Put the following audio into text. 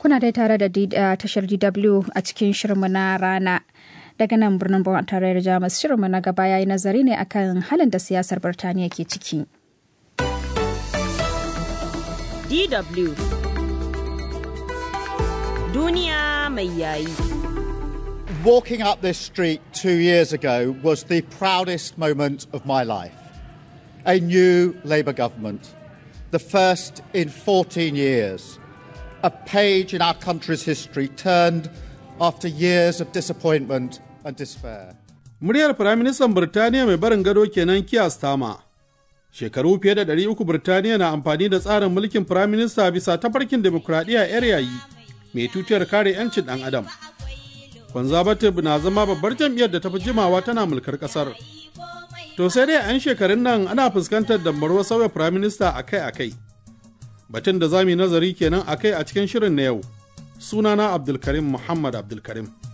Kuna dai tare da tashar DW a cikin shirinmu na rana. Daga nan birnin Bon tarayyar Jamus shirinmu na gaba yayi nazari ne akan halin da siyasar Birtaniya ke ciki. DW Duniya mai yayi. Walking up this street two years ago was the proudest moment of my life. A new Labour government, the first in 14 years. A page in our country's history turned after years of disappointment and despair. Muryar Firaministan Birtaniya mai barin gado kenan Keir Starmer. Shekaru fiye da ɗari uku Birtaniya na amfani da tsarin mulkin Firaminista bisa tafarkin demokuraɗiyya 'yar yayi mai tutiyar kare 'yancin ɗan adam. Conservative na zama babbar jam'iyyar da ta fi jimawa tana mulkar ƙasar. To sai dai 'yan shekarun nan ana fuskantar dambarwar sauya Firaminista akai-akai. Batun da za mu yi nazari kenan akai a cikin shirin na yau. Sunana Abdulkarim Muhammad Abdulkarim.